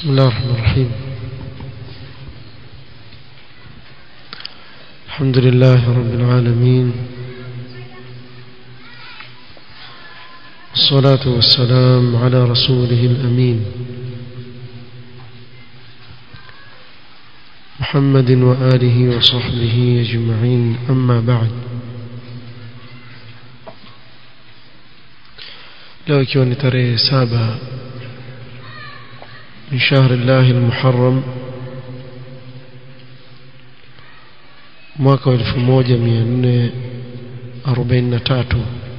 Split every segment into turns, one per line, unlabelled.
بسم الله الرحمن الرحيم الحمد لله رب العالمين والصلاة والسلام على رسوله الأمين محمد وآله وصحبه أجمعين أما بعد leo ikiwa ni tarehe saba min shahri llahi lmuharam mwaka wa elfu moja mia nne arobaini na tatu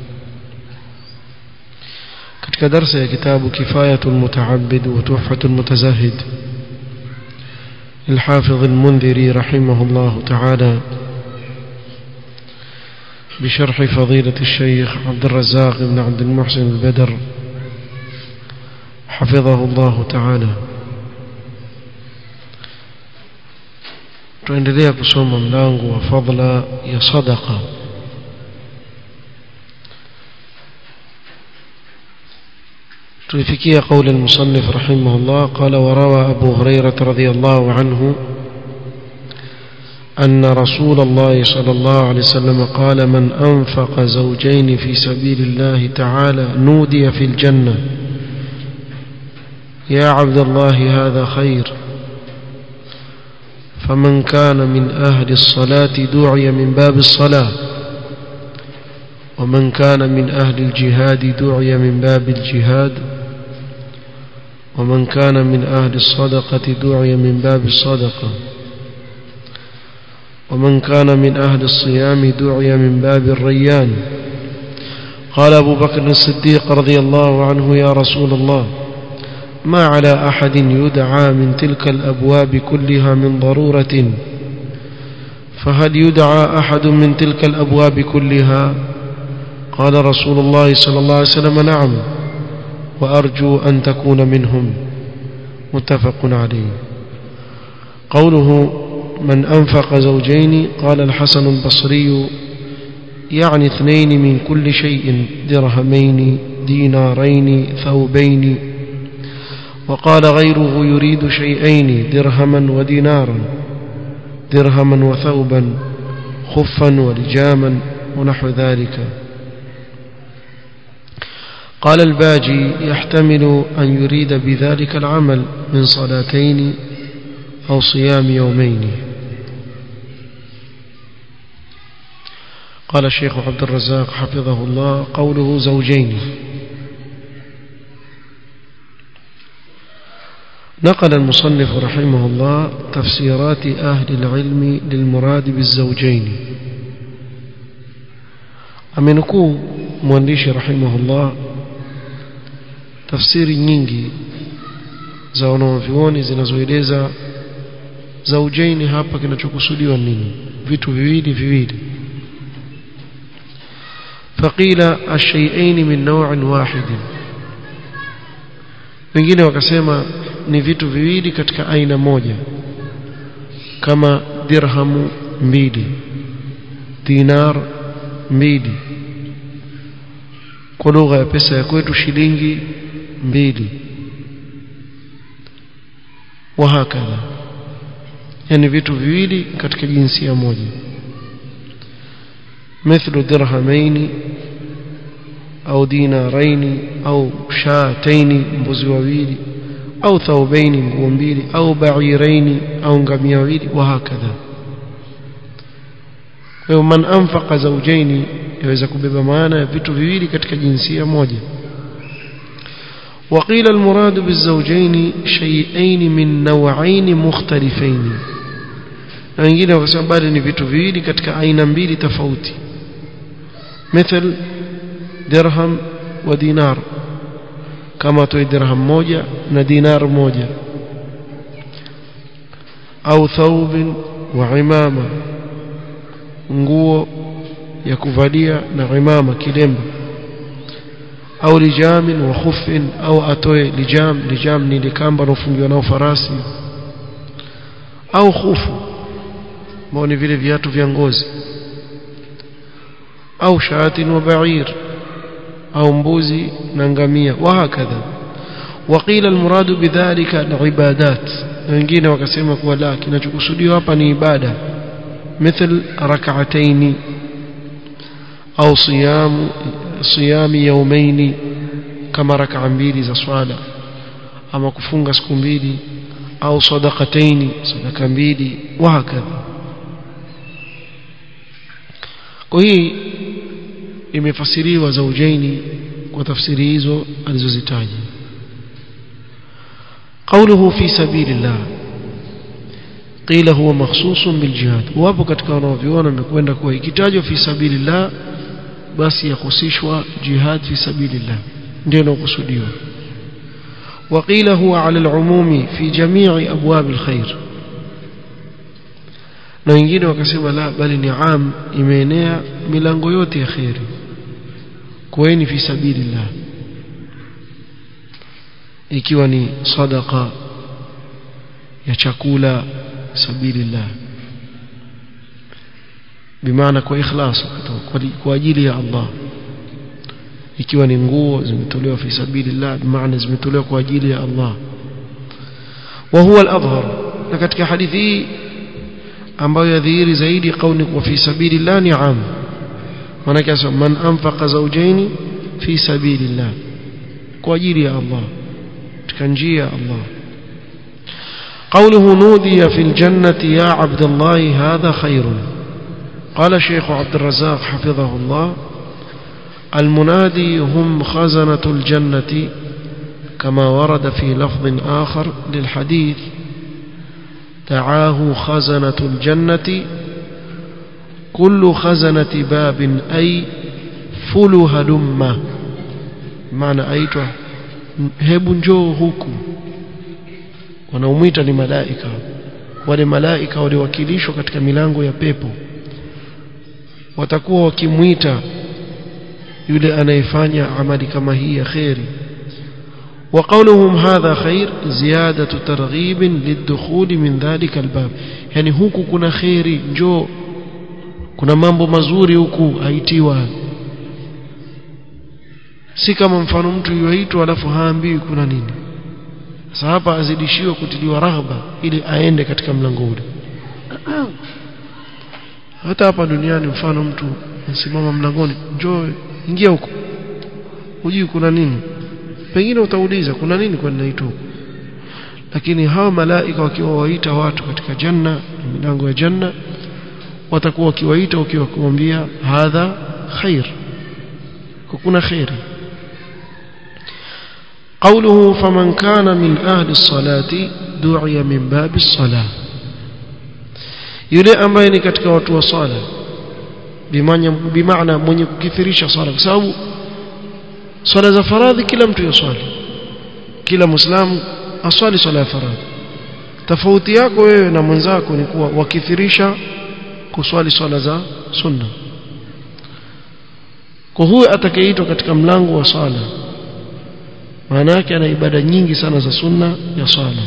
katika darsa ya kitabu kifayatu lmutaabid wa tuhfatu lmutazahid للحافظ المنذري رحمه الله تعالى بشرح فضيلة الشيخ عبد الرزاق بن عبد المحسن البدر حفظه الله تعالى tuendelea kusoma mlango wa fadla ya sadaqa tulifikia قول المصنف رحمه الله قال وروى أبو هريرة رضي الله عنه أن رسول الله صلى الله عليه وسلم قال من أنفق زوجين في سبيل الله تعالى نودي في الجنة يا عبد الله هذا خير فمن كان من أهل الصلاة دعي من باب الصلاة ومن كان من أهل الجهاد دعي من باب الجهاد ومن كان من أهل الصدقة دعي من باب الصدقة ومن كان من أهل الصيام دعي من باب الريان قال أبو بكر الصديق رضي الله عنه يا رسول الله ما على أحد يدعى من تلك الأبواب كلها من ضرورة فهل يدعى أحد من تلك الأبواب كلها قال رسول الله صلى الله عليه وسلم نعم وأرجو أن تكون منهم متفق عليه قوله من أنفق زوجين قال الحسن البصري يعني اثنين من كل شيء درهمين دينارين ثوبين وقال غيره يريد شيئين درهما ودينارا درهما وثوبا خفا ولجاما ونحو ذلك قال الباجي يحتمل أن يريد بذلك العمل من صلاتين أو صيام يومين قال الشيخ عبد الرزاق حفظه الله قوله زوجين نقل المصنف رحمه الله تفسيرات أهل العلم للمراد بالزوجين amenukuu mwandishi rahimahullah tafsiri nyingi za wanaovyuoni zinazoeleza zaujaini hapa kinachokusudiwa nini vitu viwili viwili faqila ashay'ain min naw'in wahid wengine wakasema ni vitu viwili katika aina moja kama dirhamu mbili dinar mbili kwa lugha ya pesa ya kwetu shilingi mbili wahakadha yani vitu viwili katika jinsia moja مثل درهمين أو دينارين أو شاتين mbuzi wawili أو ثوبين nguo mbili أو بعيرين أو ngamia wawili وهكذا kwa man anfaqa zawjaini yaweza kubeba maana ya vitu viwili katika jinsia moja وقيل المراد بالزوجين شيئين من نوعين مختلفين na wengine wakasema bali ni vitu viwili katika aina mbili tofauti مثل درهم ودينار kama toi dirham moja na dinar moja au thawb wa imama nguo ya kuvalia na imama kilemba au lijamin wa khufin au atoe lijam lijam ni likamba unaofungiwa nao farasi au khufu ambao ni vile viatu vya ngozi au shatin wa ba'ir au mbuzi na ngamia wa hakadha وقيل المراد بذلك العبادات wengine wakasema kuwa la kinachokusudiwa hapa ni ibada مثل ركعتين au صيام صيام يومين kama rak'a mbili za swala ama kufunga siku mbili au sadaqataini sadaka mbili wahakadha kwa hii imefasiriwa zaujaini kwa tafsiri hizo alizozitaja قوله في سبيل الله قيل هو مخصوص بالجهاد wapo katika wanaoviona wamekwenda kuwa ikitajwa fi sabilillah basi yakhusishwa jihad fi sabilillah ndio inakusudiwa وقيل هو على العموم في جميع أبواب الخير na wengine wakasema la bali ni am imeenea milango yote ya khairi kueni fi sabilillah ikiwa ni sadaqa ya chakula sabilillah bimaana kwa ikhlas kwa ajili ya Allah ikiwa ni nguo zimetolewa fi sabilillah bimaana zimetolewa kwa ajili ya Allah wa huwa al-adhhar na katika hadithi hii ambayo yadhihiri zaidi kauli kwa fi sabilillah ni am maana man anfaqa zawjaini fi sabilillah kwa ajili ya Allah katika njia ya Allah قوله نودي في الجنة يا عبد الله هذا خير قال شيخ عبد الرزاق حفظه الله المنادي هم خزنة الجنة كما ورد في لفظ آخر للحديث دعاه خزنة الجنة كل خزنة باب أي فلها لمة معنى أيتها hebu njoo huku wanaomwita ni malaika wale malaika waliwakilishwa katika milango ya pepo watakuwa wakimwita yule anayefanya amali kama hii ya kheri وقولهم هذا خير زيادة ترغيب للدخول من ذلك الباب يعني huku kuna khairi njoo kuna mambo mazuri huku aitiwa si kama mfano mtu yuaitwa alafu haambiwi kuna nini sasa hapa azidishiwe kutiliwa raghba ili aende katika mlango ule hata hapa duniani mfano mtu msimama mlangoni njoo ingia huko hujui kuna nini pengine utauliza kuna nini kwa ninaitwa lakini hawa malaika wakiwa waita watu katika janna milango ya janna watakuwa wakiwaita wakiwa kuambia hadha khair kuna khairi قوله فمن كان من أهل الصلاة دعي من باب الصلاة yule ambaye ni katika watu wa sala bimaana mwenye kukithirisha sala kwa sababu swala za faradhi kila mtu yaswali kila muislamu aswali swala ya faradhi tofauti yako wewe na mwenzako ni kuwa wakithirisha kuswali swala za sunna kwa huyo atakayeitwa katika mlango wa swala maana yake ana ibada nyingi sana za sunna ya swala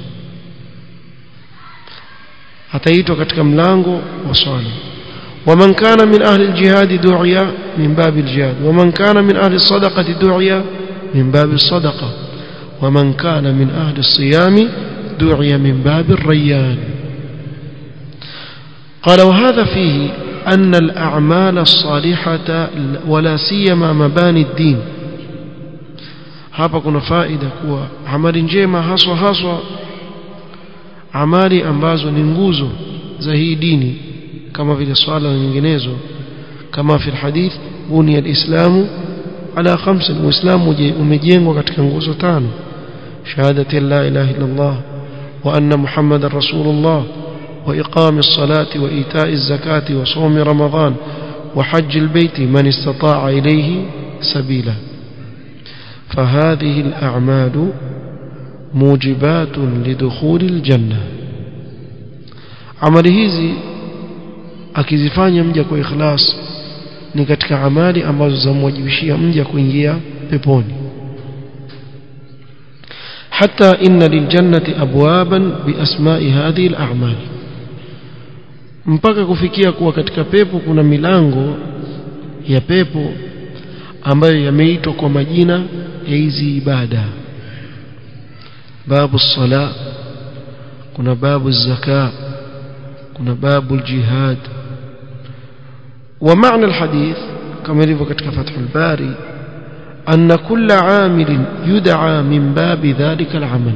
ataitwa katika mlango wa swala ومن كان من أهل الجهاد دعي من باب الجهاد ومن كان من أهل الصدقة دعي من باب الصدقة ومن كان من أهل الصيام دعي من باب الريان قال وهذا فيه أن الأعمال الصالحة ولا سيما مباني الدين hapa kuna faida kuwa amali njema haswa haswa amali ambazo ni nguzo za hii dini kama vile swala na nyinginezo kama fi hadith bunia alislamu ala khamsa uislamu umejengwa katika nguzo tano shahadati la ilaha illa allah wa anna muhammadar rasulullah wa iqami as-salati wa ita'i az-zakati wa sawmi ramadan wa hajj al-bayt man istata'a ilayhi sabila فهذه الأعمال موجبات لدخول الجنة عمل hizi akizifanya mja kwa ikhlas ni katika amali ambazo zamwajibishia mja kuingia peponi حتى إن للجنة أبوابا بأسماء هذه الأعمال mpaka kufikia kuwa katika pepo kuna milango ya pepo ambayo yameitwa kwa majina ya hizi ibada babu sala kuna babu zaka kuna babu jihad ومعنى الحديث كما يلف katika فتح الباري أن كل عامل يدعى من باب ذلك العمل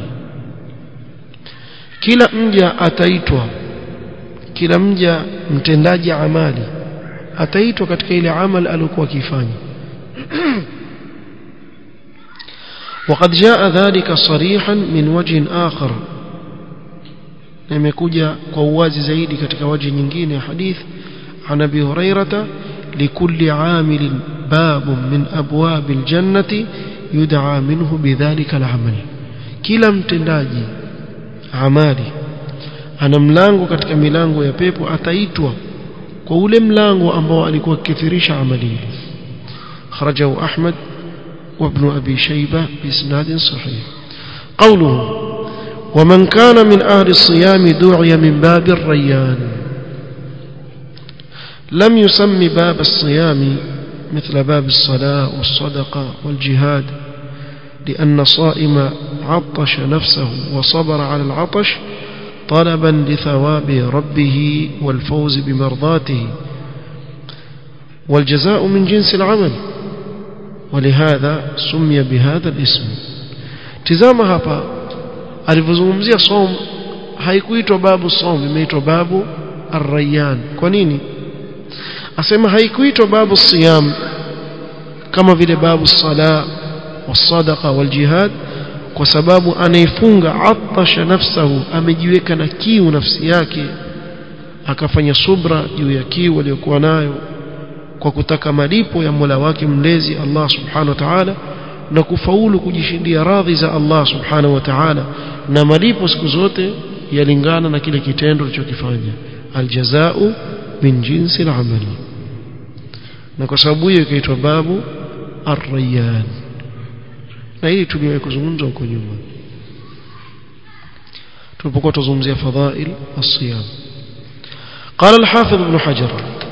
kila mja ataitwa kila mja mtendaji amali ataitwa katika ile amal aliyokuwa akifanya وقد جاء ذلك صريحا من وجه آخر imekuja kwa uwazi zaidi katika waji nyingine ya hadith عن ابي هريره لكل عامل باب من ابواب الجنه يدعى منه بذلك العمل kila mtendaji amali ana mlango katika milango ya pepo ataitwa kwa ule mlango ambao alikuwa akithirisha amali ile kharajahu ahmad وابن أبي شيبة بإسناد صحيح قوله ومن كان من أهل الصيام دعي من باب الريان لم يسم باب الصيام مثل باب الصلاة والصدقة والجهاد لأن الصائم عطش نفسه وصبر على العطش طلبا لثواب ربه والفوز بمرضاته والجزاء من جنس العمل ولهذا سمي بهذا الاسم tizama hapa alivyozungumzia som haikuitwa babu som imeitwa babu arrayan kwa nini asema haikuitwa babu siyam kama vile babu sala wasadaqa waljihad kwa sababu anaifunga atasha nafsahu amejiweka na kiu nafsi yake akafanya subra juu ya kiu aliyokuwa nayo kwa kutaka malipo ya Mola wake mlezi Allah subhanahu wa ta'ala na kufaulu kujishindia radhi za Allah subhanahu wa ta'ala na malipo siku zote yalingana na kile kitendo ulichokifanya aljazau min jinsi al-amal na kwa sababu hiyo ikaitwa babu ar-rayyan na hili tuliwahi kuzungumza huko nyuma tulipokuwa tuzungumzia fadhail as-siyam قال الحافظ ابن حجر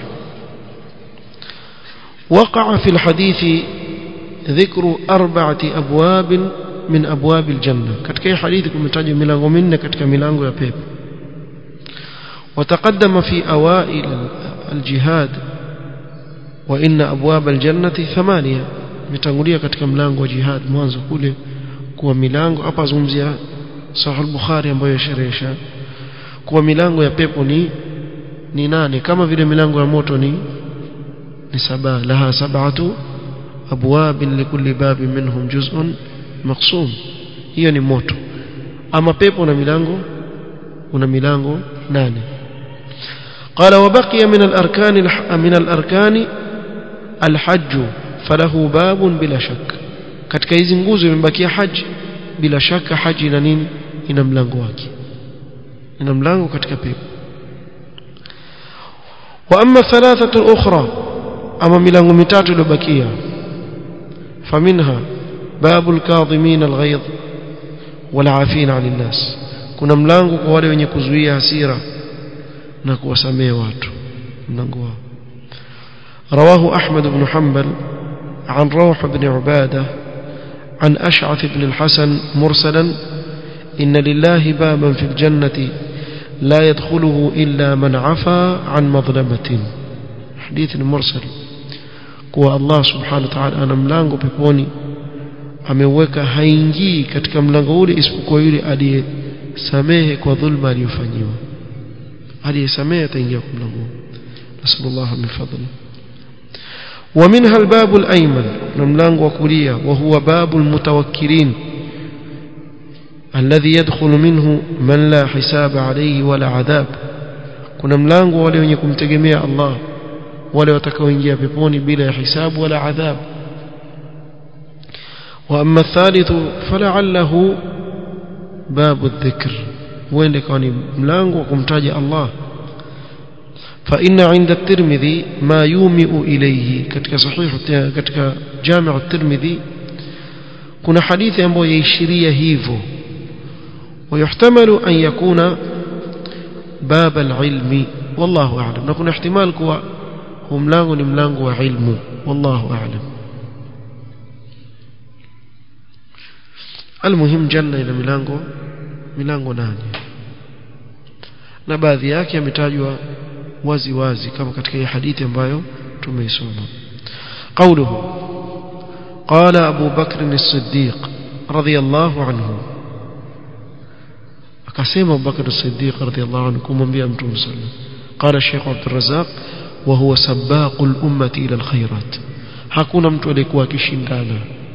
وقع في الحديث ذكر أربعة أبواب من أبواب الجنة كتك حديث كمتاج ملانغو من كتك ملانغو يا بيب وتقدم في أوائل الجهاد وإن أبواب الجنة ثمانية متانغوليا كتك ملانغو جهاد mwanzo kule kuwa milango hapa zungumzia sahih al-bukhari ambayo yasherehesha kuwa milango ya pepo ni ni nane kama vile milango ya moto ni ni saba laha sab'atu abwab likulli bab minhum juz'un maqsum hiyo ni moto ama pepo na milango una milango nane قال وبقي من الأركان من الأركان الحج فله باب بلا شك katika hizi nguzo imebakia haji bila shaka haji ina nini ina mlango wake ina mlango katika pepo wa amma thalathatu al-ukhra ama milango mitatu iliyobakia faminha babul kadhimin al-ghayz wal afina 'anil nas kuna mlango kwa wale wenye kuzuia hasira na kuwasamehe watu mlango wao رواه أحمد بن حنبل عن روح بن عبادة عن أشعث بن الحسن مرسلا إن لله بابا في الجنة لا يدخله إلا من عفا عن مظلمة حديث مرسل kuwa Allah subhanahu wa ta'ala ana mlango peponi ameweka haingii katika mlango ule isipokuwa yule aliyesamehe kwa dhulma aliyofanyiwa aliyesamehe ataingia kwa mlango nasallallahu min fadli ومنها الباب الأيمن ملانغ وكلية وهو باب المتوكلين الذي يدخل منه من لا حساب عليه ولا عذاب kuna mlango wale wenye kumtegemea Allah wale watakaoingia peponi bila hisabu wala adhab واما الثالث فلعله باب الذكر وين كان ملango wa kumtaja Allah فإن عند الترمذي ما يومئ إليه katika صحيح katika جامع الترمذي kuna hadithi ambayo yaishiria hivyo ويحتمل أن يكون باب العلم والله أعلم نكون احتمال كوا هو ملango ni mlango wa ilmu والله أعلم almuhim janna ina milango milango nane na baadhi yake yametajwa wazi wazi kama katika hii hadithi ambayo tumeisoma قوله قال أبو بكر الصديق رضي الله عنه akasema Abu Bakr as-Siddiq radhiyallahu anhu kumwambia Mtume sallallahu qala Sheikh Abdul Razzaq wa huwa sabaqul ummati ila alkhairat hakuna mtu aliyekuwa akishindana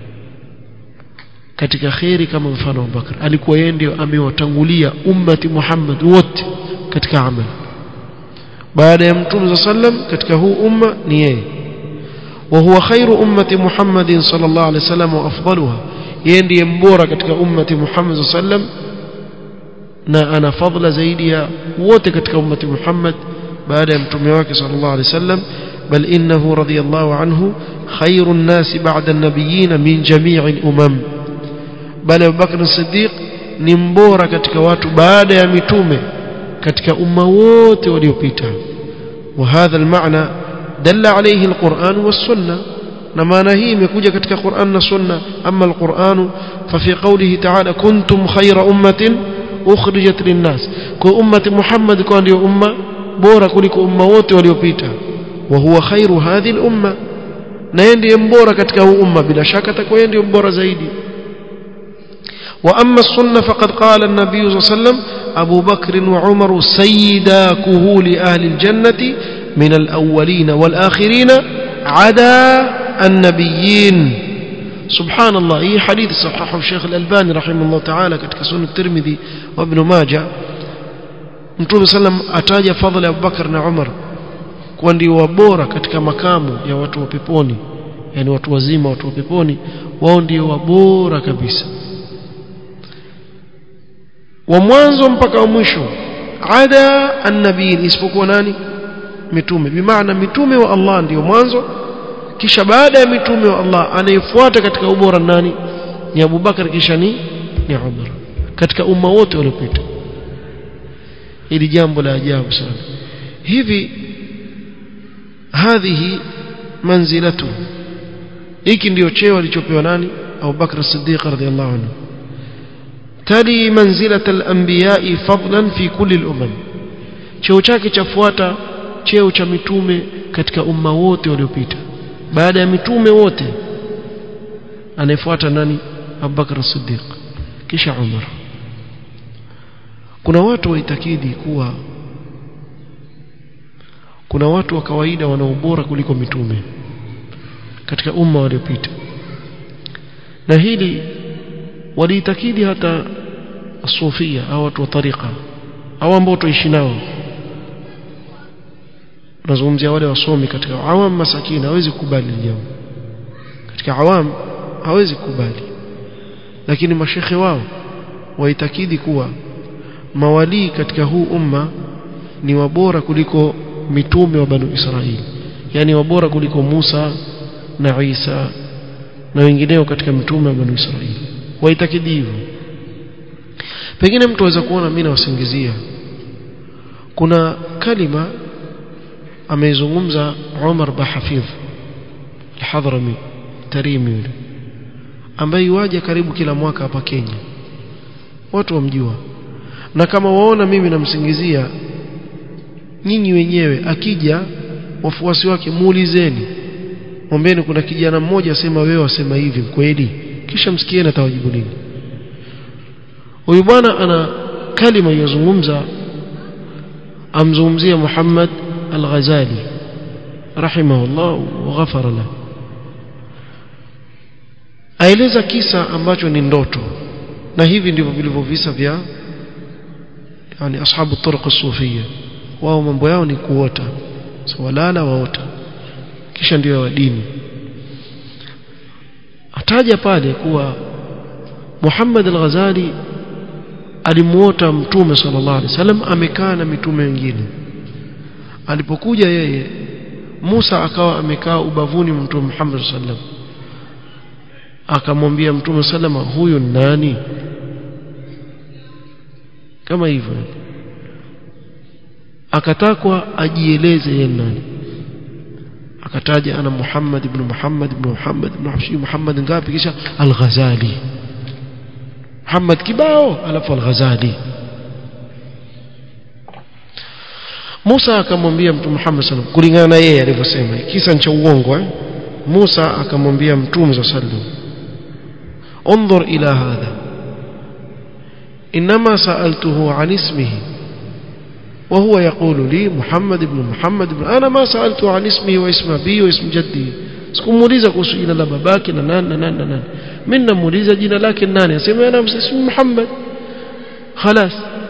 katika khairi kama mfano wa Bakr alikuwa yeye ndio amewatangulia ummati Muhammad wote katika amali baada ya Mtume sallam katika huu umma ni yeye وهو خير أمة محمد صلى الله عليه وسلم وأفضلها يندي mbora katika ummati Muhammad صلى الله عليه وسلم na ana fadla zaidi ya wote katika ummati Muhammad baada ya mtume wake sallallahu alaihi wasallam bal innahu radiyallahu anhu khairun nas ba'da an-nabiyyin min jami'i al-umam bal Abu Bakr as-Siddiq ni mbora katika watu baada ya mitume katika umma wote waliopita wa hadha al-ma'na dalla alayhi al-Qur'an was-sunnah na maana hii imekuja katika Qur'an na Sunna amma al-Qur'an fa fi qawlihi ta'ala kuntum khayra ummatin ukhrijat linnas kwa ummati Muhammad kwa ndio umma bora kuliko umma wote waliopita wa huwa khairu hadhihi al-umma na yeye ndiye mbora katika huu umma bila shaka atakuwa yeye ndiye mbora zaidi wa amma sunna faqad qala an-nabiy sallallahu alayhi wasallam Abu Bakr wa Umar sayyida kuhuli ahli al-jannati min al-awwalin wal-akhirin ada an-nabiyyin سبحان الله هي حديث صححه الشيخ الألباني رحمه الله تعالى katika sunan الترمذي وابن ماجه Mtume sallam ataja fadhila ya Abubakar na Umar kuwa ndio wabora katika makamu ya watu wa peponi yani watu wazima watu wa peponi wao ndio wabora kabisa wa mwanzo mpaka wa mwisho ada annabiyin isipokuwa nani mitume bimaana mitume wa Allah ndio mwanzo kisha baada ya mitume wa Allah anayefuata katika ubora nani ni Abu Bakar kisha ni ni Umar katika umma wote waliopita ili jambo la ajabu sana hivi hadhihi manzilatu hiki ndio cheo alichopewa nani Abu Bakr as-Siddiq radhiyallahu anhu tali manzilata al-anbiya'i fadlan fi kulli al-umam cheo chake chafuata cheo cha mitume katika umma wote waliopita baada ya mitume wote anayefuata nani Abubakar Siddiq kisha Umar kuna watu waitakidi kuwa kuna watu wa kawaida wana ubora kuliko mitume katika umma waliopita na hili waliitakidi hata sufia au watu wa tariqa au ambao tuishi nao nazungumzia wale wasomi katika awam masakini hawezi kukubali jambo katika awam hawezi kukubali lakini mashekhe wao waitakidi kuwa mawalii katika huu umma ni wabora kuliko mitume wa banu Israili yani wabora kuliko Musa na Isa na wengineo katika mitume wa banu Israili waitakidi hivyo pengine mtu aweza kuona mimi nawasingizia kuna kalima ameizungumza Umar Bahafidh al-Hadrami Tarimi yule ambaye waje karibu kila mwaka hapa Kenya watu wamjua na kama waona mimi namsingizia nyinyi wenyewe akija wafuasi wake muulizeni ombeni kuna kijana mmoja asema wewe wasema hivi kweli kisha msikieni atawajibu nini huyu bwana ana kalima yozungumza amzungumzia Muhammad al-Ghazali rahimahullah wa ghafara lahu aeleza kisa ambacho ni ndoto na hivi ndivyo vilivyo visa vya yani ashabu turuq sufia wao mambo yao ni kuota so walala waota kisha ndio wa dini ataja pale kuwa Muhammad al-Ghazali alimuota mtume sallallahu alaihi wasallam amekaa na mitume wengine alipokuja yeye Musa akawa amekaa ubavuni mtume Muhammad sallallahu alaihi wasallam akamwambia mtume salama huyu nani kama hivyo akatakwa ajieleze yeye nani akataja ana Muhammad ibn Muhammad ibn Muhammad ibn Hafshi Muhammad ngapi kisha al-Ghazali Muhammad kibao alafu al-Ghazali Musa akamwambia Mtume Muhammad sallam kulingana na yeye alivyosema kisa cha uongo eh Musa akamwambia Mtume sallam انظر إلى هذا إنما سألته عن اسمه وهو يقول لي محمد بن محمد بن أنا ما سألته عن اسمه واسم أبيه واسم جدي sikumuuliza kuhusu jina la babake na nani na nani na nani mimi namuuliza jina lake nani asema ana msismu Muhammad خلاص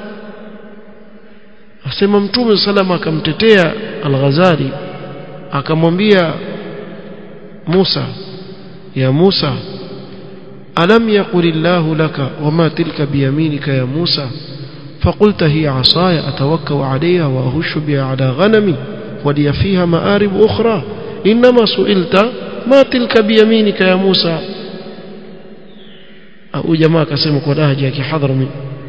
asema mtume salama akamtetea al-Ghazali akamwambia Musa ya Musa alam yaqul Allah laka wama tilka biyaminika ya Musa فقلت هي عصاي أتوكل عليها وأهش بها على غنمي ولي فيها مآرب أخرى إنما سئلت ما تلك بيمينك يا موسى أو جماعة كسمك ولهجك حضر من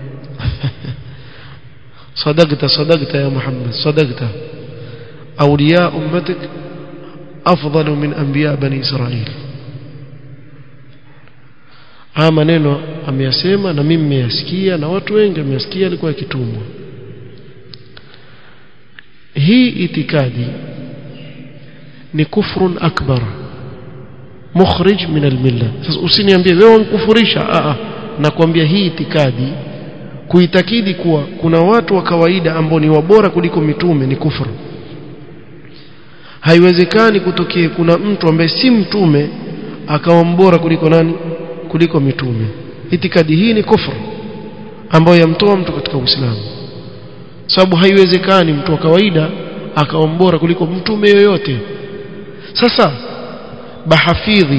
صدقت صدقت يا محمد صدقت أولياء أمتك أفضل من أنبياء بني إسرائيل haya maneno ameyasema na mimi nimeyasikia na watu wengi wameyasikia alikuwa akitumwa hii itikadi ni kufrun akbar mukhrij min almilla sasa usiniambie wewe unkufurisha a a nakwambia hii itikadi kuitakidi kuwa kuna watu wa kawaida ambao ni wabora kuliko mitume ni kufru haiwezekani kutokea kuna mtu ambaye si mtume akawa mbora kuliko nani kuliko mitume itikadi hii ni kufru ambayo yamtoa mtu katika Uislamu sababu haiwezekani mtu wa kawaida akawa mbora kuliko mtume yoyote sasa bahafidhi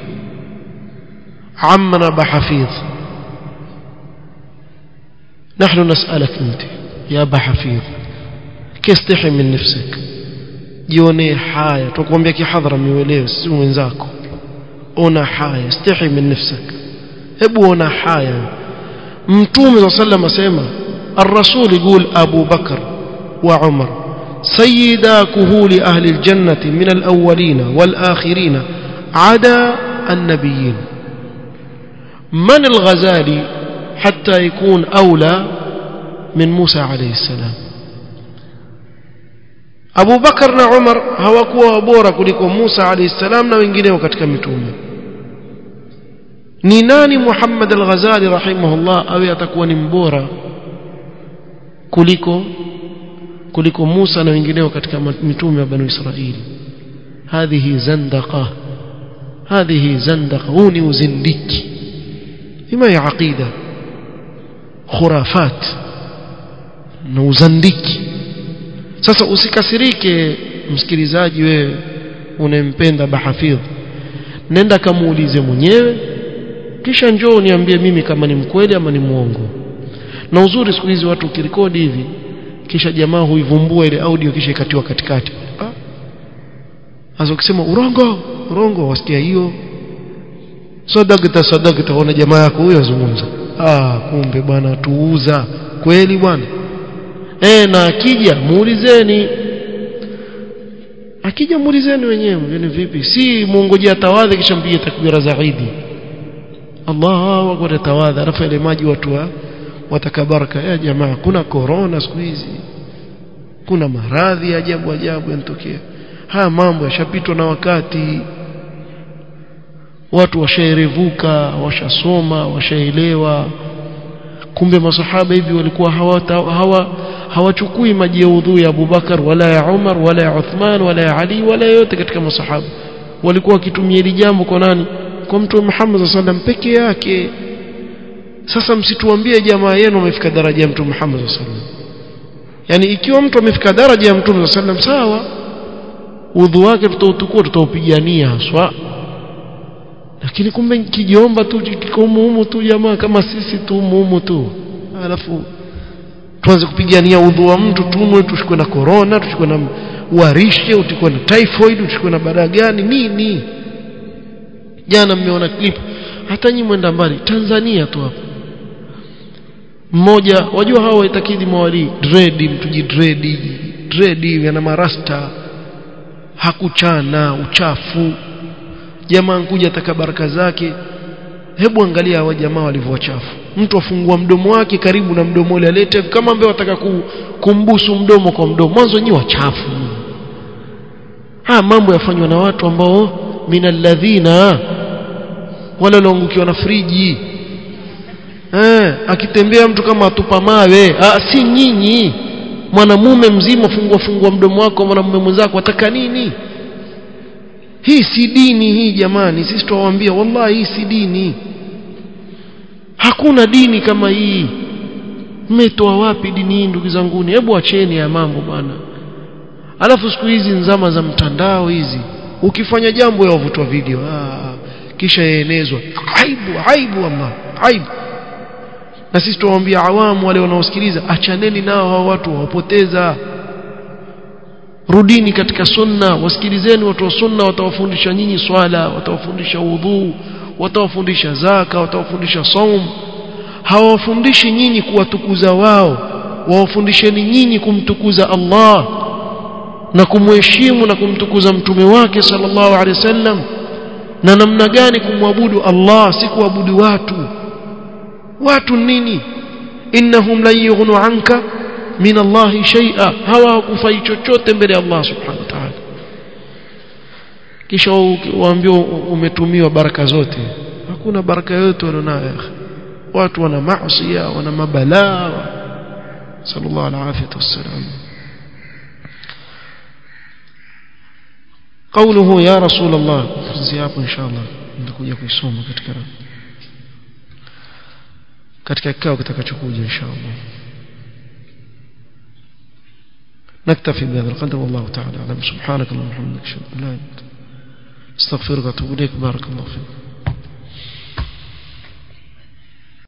عمنا بحفيظ نحن نسألك أنت يا بحفيظ كاستحي من نفسك جوني حاية تقوم kihadhara miwelewe si mwenzako ona haya istahi min nafsak hebu ona haya mtume صلى الله عليه وسلم asema الرسول يقول أبو بكر وعمر سيدا كهول أهل الجنة من الأولين والآخرين عدا النبيين من الغزالي حتى يكون أولى من موسى عليه السلام Abu Bakar na Umar hawakuwa bora kuliko Musa alayhi salam na wengineo katika mitume ni nani Muhammad al-Ghazali rahimahullah awe atakuwa ni mbora kuliko kuliko Musa na wengineo katika mitume wa Bani Israili hadhihi zandaqa hadhihi zandaqa huu ni uzindiki ima ya aqida khurafat na uzandiki sasa usikasirike msikilizaji wewe unempenda bahafidh nenda kamuulize mwenyewe kisha njoo uniambie mimi kama ni mkweli ama ni mwongo na uzuri siku hizi watu ukirekodi hivi kisha jamaa huivumbua ile audio kisha ikatiwa katikati sasa ukisema urongo urongo wasikia hiyo sadaqta sadaqta ona jamaa yako huyo azungumza ah kumbe bwana tuuza kweli bwana eh na akija muulizeni akija muulizeni wenyewe yani vipi si muongojea tawadhi kisha mpige takbira za Eid Allahu akbar tawadhi alafu ile maji watu wa watakabaraka ya jamaa kuna corona siku hizi kuna maradhi ajabu ajabu yanatokea haya mambo yashapitwa na wakati watu washaerevuka washasoma washaelewa kumbe masahaba hivi walikuwa hawata, hawa hawachukui maji ya udhu ya Abubakar wala ya Umar wala ya Uthman wala ya Ali wala yote katika masahaba walikuwa wakitumia hili jambo kwa nani kwa mtume Muhammad sallam peke yake sasa msituambie jamaa yenu wamefika daraja ya mtume Muhammad sallam yani ikiwa mtu amefika daraja ya mtume sallam sawa udhu wake tutautukua tutaupigania haswa lakini kumbe kijiomba tu kiko humu tu jamaa kama sisi tu humu tu alafu tuanze kupigania udhu wa mtu tumwe tushikwe na corona tushikwe na uharishe utikwe na typhoid utikwe na badaa gani nini jana mmeona clip hata nyinyi mwenda mbali Tanzania tu hapa mmoja wajua hao waitakidi mawali dread mtuji dread dread yana marasta hakuchana uchafu jamaa nkuja ataka baraka zake hebu angalia hawa jamaa walivyochafu mtu afungua mdomo wake karibu na mdomo ule alete kama ambaye wataka kumbusu mdomo kwa mdomo mwanzo nyi wachafu haya mambo yafanywa na watu ambao minalladhina wale walioangukiwa na friji eh akitembea mtu kama atupa mawe ah, si nyinyi mwanamume mzima fungua fungua mdomo wako mwanamume mwenzako wataka nini hii si dini hii jamani sisi tuwaambia wallahi hii si dini hakuna dini kama hii mmetoa wapi dini hii ndugu zanguni hebu acheni ya mambo bwana alafu siku hizi nzama za mtandao hizi ukifanya jambo yavutwa video ah, kisha yaenezwa aibu aibu ama aibu na sisi tuwaambia awamu wale wanaosikiliza achaneni nao hao watu wawapoteza rudini katika sunna wasikilizeni watu wa sunna watawafundisha nyinyi swala watawafundisha udhu watawafundisha zaka watawafundisha saum hawawafundishi nyinyi kuwatukuza wao wawafundisheni nyinyi kumtukuza Allah na kumheshimu na kumtukuza mtume wake sallallahu alaihi wasallam na namna gani kumwabudu Allah si kuabudu watu watu nini innahum lan yughnu anka min Allah shay'a hawa kufai chochote mbele ya Allah subhanahu wa ta'ala kisha waambiwa umetumiwa baraka zote hakuna baraka yote walionayo watu wana maasi wana mabalaa sallallahu alaihi wasallam قوله يا رسول الله زياب ان شاء الله nitakuja kuisoma katika katika kikao kitakachokuja insha Allah نكتفي بهذا القدر والله تعالى اعلم سبحانك اللهم وبحمدك اشهد ان لا اله الا انت استغفرك واتوب اليك بارك الله فيك